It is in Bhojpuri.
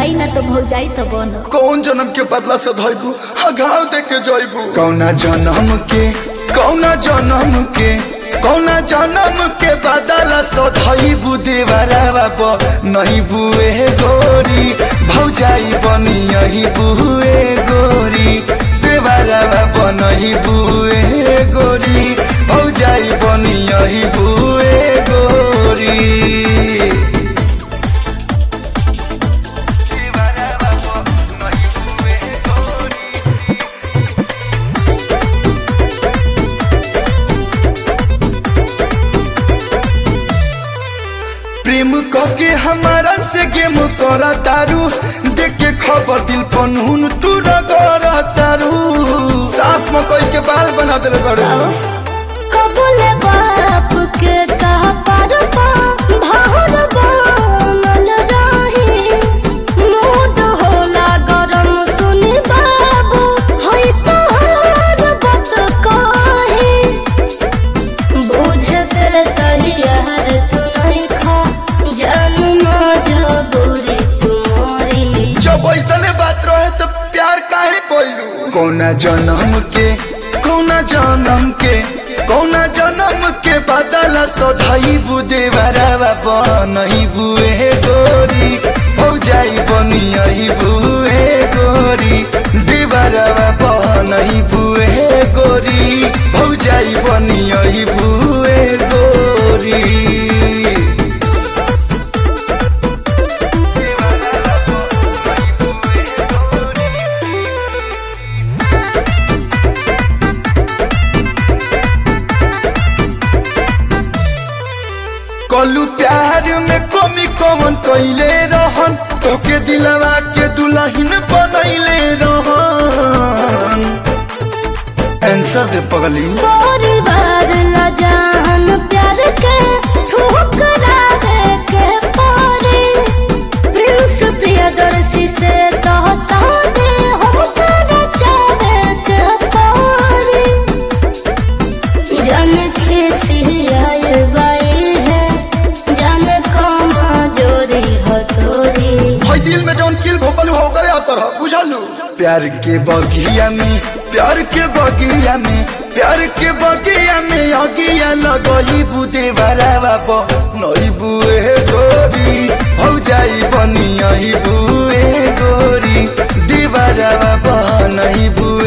भौजाई ना तो भौजाई तो बन कौन जन्म के बदला से धइबू घाव दे के जइबू कौना जन्म के कौना जन्म के कौना जन्म के बदला से धइबू देवरावा प नहीं बुए गोरी भौजाई बनी यही बुए गोरी देवरावा प नहीं बुए गोरी भौजाई बनी यही बुए गोरी प्रेम कके हमारा से गेम करा तारू देख के खबर दिल पनून तू रगड़ा तारू साफ मकई के बाल बना दिल बड़ू कबूल बाप के कह पर पा भार बनल रही मूड होला गरम सुनी बाबू होई तोहर बात कही बुझे पे तहियार तू नहीं खा जानू मजबूरी तुम्हारी जब ऐसने बात रहे तो प्यार काहे कोइलू कौना जन्म के कौना जन्म के कौना जन्म के बदला सधाई बुदे बराबा बनही बुए गोरी भौजाई बनी यही बुए गोरी देवरावा बनही बुए गोरी भौजाई बनी यही बुए गोरी कलू प्यार में कमी कमन कैले रहन तोके दिलवा के दुल्हन बनैले रहन आंसर दे पगली परिवार ला जान प्यार के ठुकरा दे के पारे प्रिंस प्रियदर्शी से तो सादे हम कर चाहे के पारे जन खिसी आए बाई है जन कमा जोरी हो तोरी भाई दिल में जौन किल भोपल हो करे असर हो बुझलू प्यार के बगिया में प्यार के बगिया में प्यार के बगिया में अगिया लगई बुदे बराबा प नई बुए गोरी भौजाई बनी यही बुए गोरी दीवारावा प नई बुए